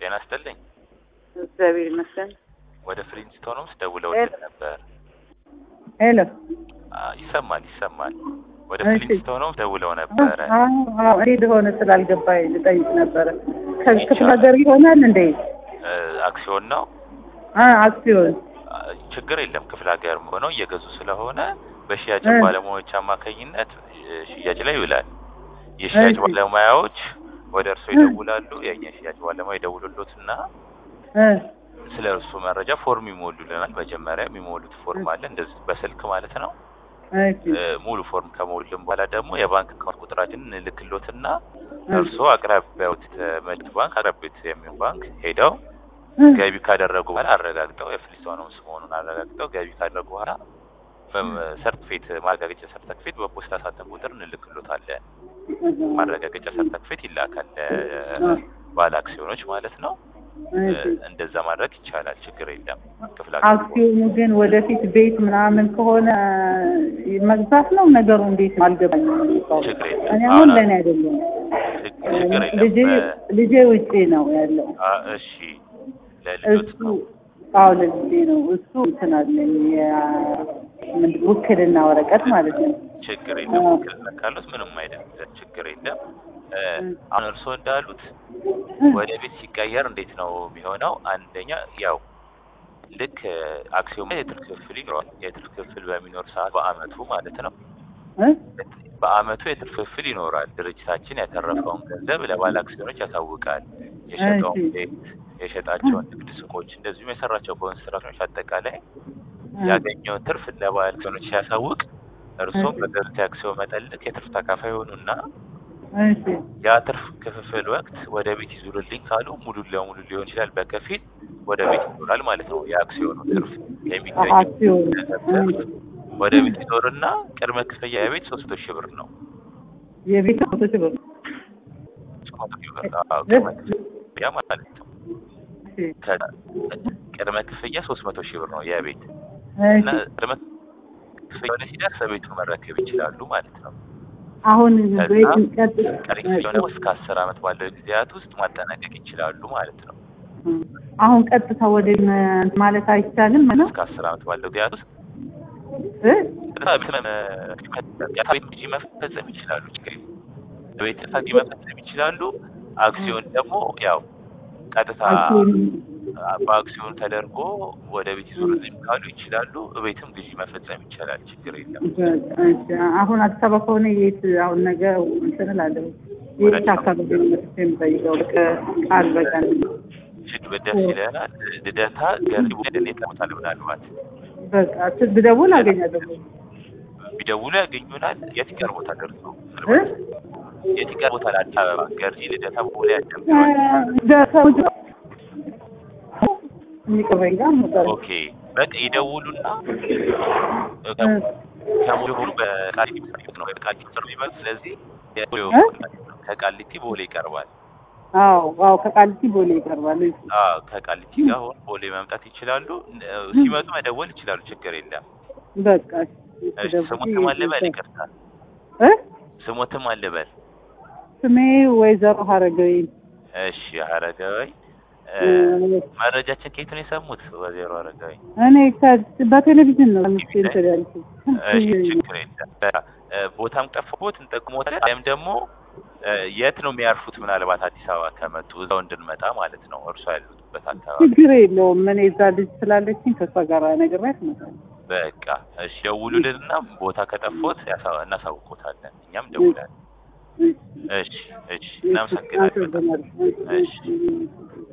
ጤና ይስጥልኝ። እግዚአብሔር ይመስገን። ወደ ፍሊንስቶንስ ደውለውልን ነበር። ሄሎ አ፣ ይሰማል ይሰማል። ወደ እሺ። ፍሊንስቶንስ ደውለው ነበረ። እኔ እንደሆነ ስላልገባኝ ልጠይቅ ነበረ። ከክፍለ ሀገር ይሆናል እንዴ? እ፣ አክሲዮን ነው። አ አክሲዮን አ፣ ችግር የለም። ክፍለ ሀገር ሆነው እየገዙ ስለሆነ በሽያጭ እ። ባለሙያዎች አማካኝነት እ፣ ሽያጭ ላይ ይውላል። የሽያጭ እሺ። ባለሙያዎች ወደ እርሶ እ። ይደውላሉ። የእኛ ሽያጭ ባለሙያ ይደውሉሎትና እ ስለ እርሱ መረጃ ፎርም ይሞሉልናል። መጀመሪያ የሚሞሉት ፎርም አለ፣ እንደዚህ በስልክ ማለት ነው። እሺ እ፣ ሙሉ ፎርም ከሞሉልን በኋላ ደግሞ የባንክ አካውንት ቁጥራችንን እንልክሎትና እ። እርስዎ አቅራቢያዎት መልክ ባንክ አቅራቢያዎት የሚሆን ባንክ ሄደው እ። ገቢ ካደረጉ በኋላ አረጋግጠው የፍሊስቶንስ መሆኑን አረጋግጠው ገቢ ካደረጉ በኋላ ሰርቲፊኬት ማረጋገጫ ሰርተፊኬት በፖስታ ሳጥን ቁጥር እንልክሎታለን። ማረጋገጫ ሰርተፊኬት ይላካል እ። ባለ አክሲዮኖች ማለት ነው። እ፣ እሺ። እንደዛ ማድረግ ይቻላል። ችግር የለም። ክፍለ ሀገር አክሲዮኑ ግን ወደፊት ቤት ምናምን ከሆነ መግዛት ነው ነገሩ። እንዴት ነው አልገባኝም። ችግር የለም። እኔ አሁን አሁን ለእኔ አይደለም ችግ- ችግር የለም። ልጄ በ- ልጄ ውጪ ነው ያለው። አ፣ እሺ ለልጆት እሱ ነው። አዎ ለልጄ ነው እሱ እንትን አለኝ ያ- ምንድን ውክልና ወረቀት ማለት ነው። ችግር የለም። አዎ። ውክልና ካሉት ምንም አይደለም። ችግር የለም። እ፣ እ። አሁን እርስዎ እንዳሉት ወደ ቤት ሲቀየር እንዴት ነው የሚሆነው? አንደኛ ያው ልክ እ፣ አክሲዮን ላይ የትርፍ ክፍል ይኖራል። የትርፍ ክፍል በሚኖር ሰዓት በአመቱ ማለት ነው እ? በአመቱ የትርፍ ክፍል ይኖራል። ድርጅታችን ያተረፈውን ገንዘብ ለባለ አክሲዮኖች ያሳውቃል። የሸጠውን እሺ። ቤት፣ የሸጣቸውን ንግድ ሱቆች፣ እንደዚሁም የሰራቸው ኮንስትራክሽኖች አጠቃላይ እ። ያገኘውን ትርፍ ለባለ አክሲዮኖች ሲያሳውቅ እርስዎም በገዙት የአክሲዮን መጠን ልክ የትርፍ ተካፋይ ሆኑና እሺ ያ ትርፍ ክፍፍል ወቅት ወደ ቤት ይዙርልኝ ካሉ ሙሉ ለሙሉ ሊሆን ይችላል፣ በከፊል ወደ ቤት ይዞራል ማለት ነው። የአክሲዮኑ ትርፍ የሚገኘው አክሲዮን ገንዘብ ወደ ቤት ይዞርና ቅድመ ክፍያ የቤት ሶስት መቶ ሺህ ብር ነው። የቤት ፎቶች ብር ሶስት መቶ ሺህ ብር አዎ፣ ቅድመ ክፍያ ማለት ነው። እሺ ከ- ቅድመ ክፍያ ሶስት መቶ ሺህ ብር ነው የቤት እና እሺ ቅድመ ክፍያ ወደ ሲደርስ ቤቱን መረከብ ይችላሉ ማለት ነው። አሁን ከዛ ቤት ቀጥ ቀሪ ክፍያውን ደግሞ እስከ አስር አመት ባለው ጊዜያት ውስጥ ማጠናቀቅ ይችላሉ ማለት ነው። አሁን ቀጥታ ወደ መ- ማለት አይቻልም ማለት እስከ አስር አመት ባለው ጊዜያት ውስጥ እ? ቤት እንጂ መፈጸም ይችላሉ። ችግር የለም። ቤት እንጂ መፈጸም ይችላሉ። አክሲዮን ደግሞ ያው ቀጥታ አክሲዮን በአክሲዮን ተደርጎ ወደ ቤት ይዞርልኝ ካሉ ይችላሉ። ቤትም ግዢ መፈጸም ይቻላል። ችግር የለም። እሺ፣ አሁን አዲስ አበባ ከሆነ የት አሁን ነገ እንትን እላለሁ የት አካባቢ ነው መጥቼ የምጠይቀው ቃል በቀን እጅግ ደስ ይለናል። ልደታ ገርጂ ደኔት ለሞታል ምናልባት በቃ ስ- ብደውል አገኛለሁ ቢደውሉ ያገኙናል። የት ይቀርቦታል? እርሶ እ? የት ይቀርቦታል? አዲስ አበባ ገርጂ ልደታ ቦሌ ያደም ደሰው የሚቀበኝ ጋር ነበር ኦኬ በቃ ይደውሉና ከሙሉ ሁሉ በቃሊቲ ምስር ነው በቃሊቲ ምስር የሚባል ስለዚህ እ? ከቃሊቲ ቦሌ ይቀርባል። አዎ አዎ ከቃሊቲ ቦሌ ይቀርባል አዎ ከቃሊቲ ጋር ሆኖ ቦሌ መምጣት ይችላሉ። ሲመጡ መደወል ይችላሉ። ችግር የለም። በቃ እሺ ስሞትም አልበል ይቅርታ፣ እ? ስሞትም አልበል። ስሜ ወይዘሮ ሀረገዊ እሺ አረጋዊ እ፣ መረጃችን ከየት ነው የሰሙት? ወይዘሮ አረጋዊ እኔ ከ- በቴሌቪዥን ነው ምስል እንትን ያልኩት እሺ ችግር የለም። በቃ እ፣ ቦታም ጠፍቦት እንጠቅሞታለን። ወይም ደግሞ እ፣ የት ነው የሚያርፉት? ምናልባት አዲስ አበባ ከመጡ እዛው እንድንመጣ ማለት ነው። እርሷ ያሉበት አካባቢ ችግር የለውም። እኔ እዛ ልጅ ስላለችኝ ከእሷ ጋር ነግሬያት እመጣለሁ። በቃ እሺ፣ ደውሉልንና ቦታ ከጠፎት ያሳ- እናሳውቆታለን። እኛም ደውላለን። እሺ እሺ፣ እናመሰግናለን። አመሰግናለሁ። እሺ። እሺ